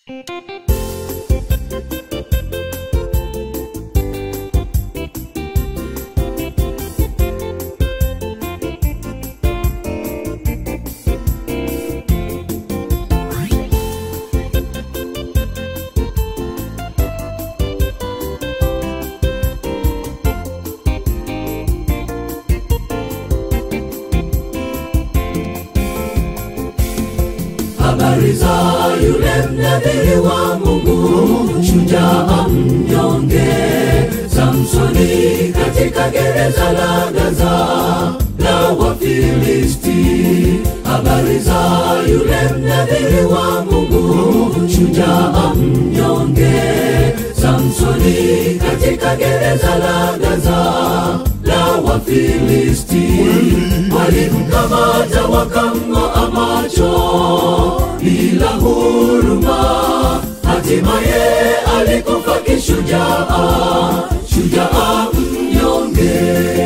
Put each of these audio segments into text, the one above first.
habari za yule mnadhiri wa Mungu, shujaa mnyonge, Samsoni katika gereza la Gaza la Wafilisti. Habari za yule mnadhiri wa Mungu, shujaa mnyonge, Samsoni katika gereza la Gaza la Wafilisti. Walimkamata wakamng'oa macho bila huruma, hatimaye alikufa kishujaa, shujaa mnyonge.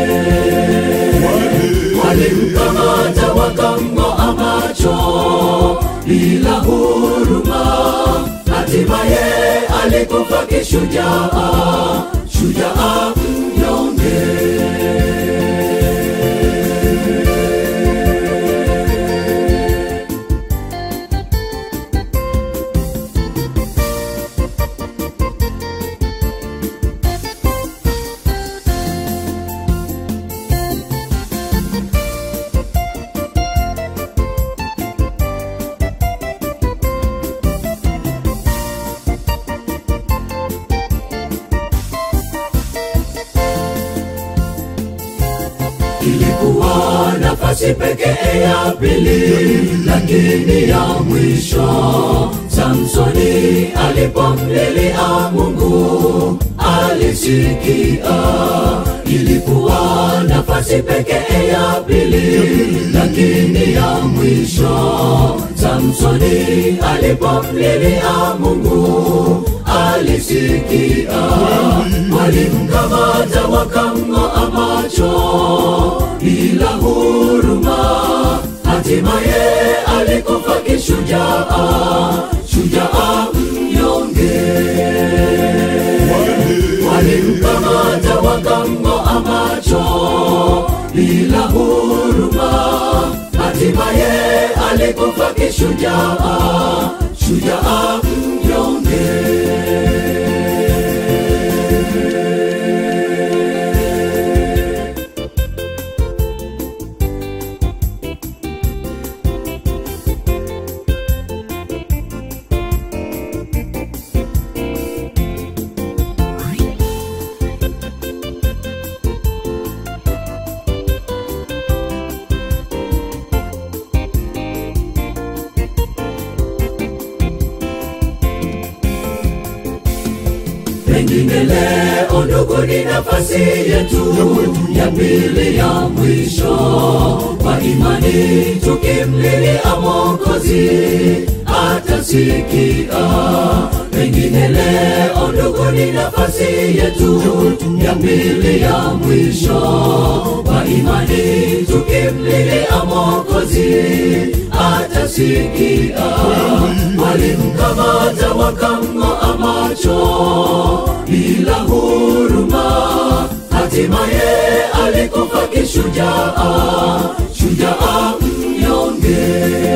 Walimkamata wakamng'oa macho bila huruma, hatimaye alikufa kishujaa, shujaa mnyonge. ilikuwa nafasi pekee ya pili, lakini ya mwisho. Samsoni alipomlilia Mungu alisikia. Ilikuwa nafasi pekee ya pili, lakini ya mwisho. Samsoni alipomlilia Mungu alisikia. Walimkamata wakamng'oa macho bila huruma, hatimaye alikufa kishujaa, shujaa mnyonge. Walimkamata wakamng'oa macho bila huruma, hatimaye alikufa kishujaa, shujaa mnyonge. Pengine leo ndugu, ni nafasi yetu ya pili ya mwisho kwa imani, tukimlilia Mwokozi atasikia. Pengine leo ndugu, ni nafasi yetu ya pili ya mwisho kwa imani, tukimlilia Mwokozi atasikia. Walimkamata wakamng'oa macho bila huruma, hatimaye alikufa kishujaa, shujaa mnyonge.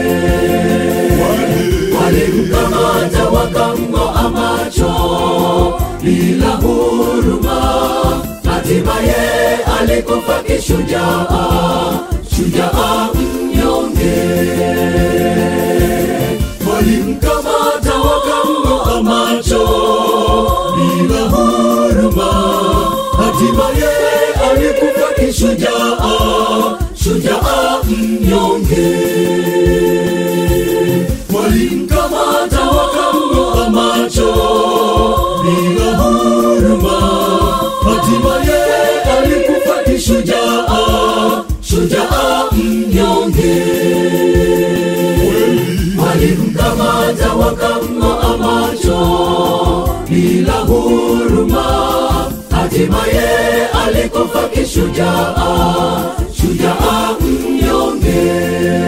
Walimkamata wakamng'oa macho bila huruma, hatimaye alikufa kishujaa, shujaa mnyonge. Walimkamata wakamng'oa macho bila huruma, hatimaye alikufa kishujaa, shujaa mnyonge. Walimkamata wakamng'oa macho bila huruma, hatimaye alikufa kishujaa, shujaa mnyonge walimkamata wakamng'oa macho bila huruma, hatimaye alikufa kishujaa, shujaa mnyonge.